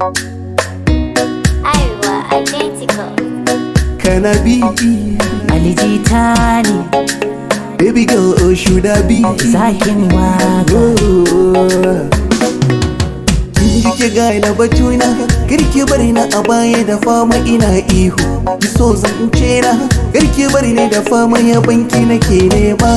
Arewa identical. Can I be? alijita ne Baby girl, oh, should I be? zakin waka Oh. Kin ji ke gane batuna Karki bari na a baya da fama ina ihu Ki so zance na Karki bari ne da fama ya banki nake nema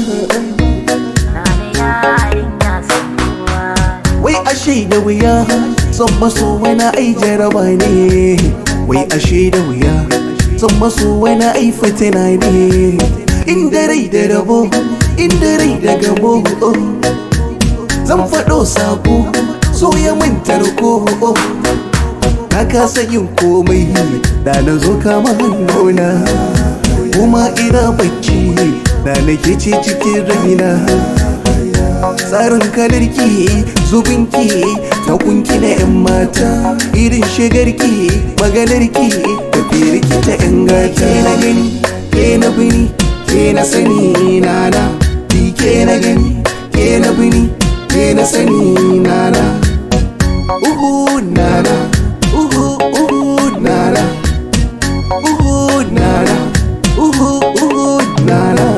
Nane yarinya san kowa Wai ashe da wuya Son maso wani ai jaraba ne Wai ashe da wuya Son maso wani ai fitina ne Inda rai da rabo Inda rai da gabo oh. Zan faɗo sako So ya mantar ko Na kasa yin komai Da na zo kama hannuna Kuma ina bacci Da nake ce cikin raina tsarin kalarki zubinki takunki na 'yan mata irin shigarki maganarki tafiyarki ta 'yan gata ke na gani ke na bini ke na sani nana bi ke na gani ke na bini ke na sani nana uhu nana uhu uhu nana uhu nana uhu uhu nana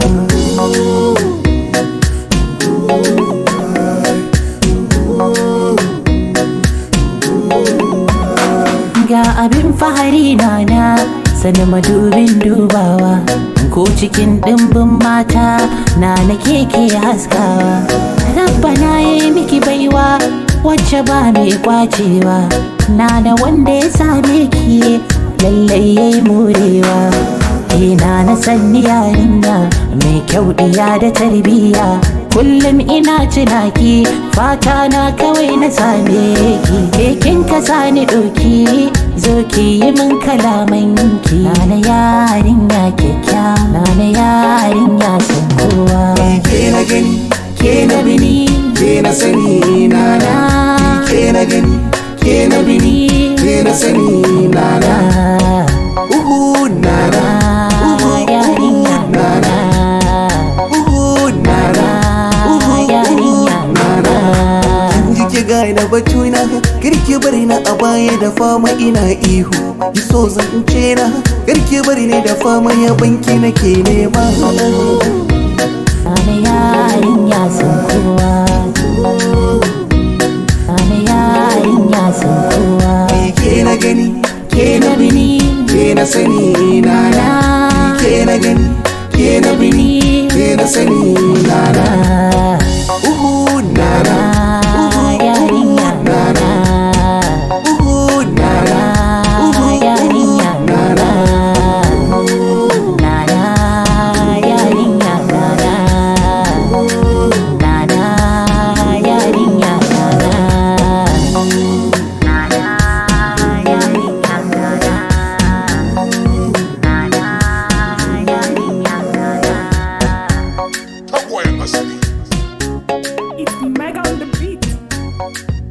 ga abin fahari na na sani madubin dubawa ko cikin ɗimbin mata na na keke haskawa rabbana ya yi miki baiwa wacce ba mai kwacewa na da wanda ya same ki lallai ya yi murewa ina na sanni yarinya mai kyau ɗiya da tarbiyya kullum ina tunaki fata na kawai na same ki kekin ka sani ɗauki zo ki yi min kalaman ki na yarinya kyakkya na yarinya san kowa ke na gani ke na bini ke na sani nana ke na gani ke na bini ke na sani nana uhu nana uhu yarinya nana uhu nana uhu yarinya nana kin ji ki gane batuna kirki bari na a baya da fama ina ihu ki so zance na kirki bari ne da fama ya banki nake nema Ana yarinya san kowa Ana yarinya san kowa ke na gani ke na bini ke na sani nana ke na gani ke na bini ke na sani nana uhu nana uhu yarinya nana uhu nana uhu yarinya nana Nana yarinya nana Nana yarinya nana Nana yarinya nana Nana yarinya nana That boy must be. It's mega on the beat.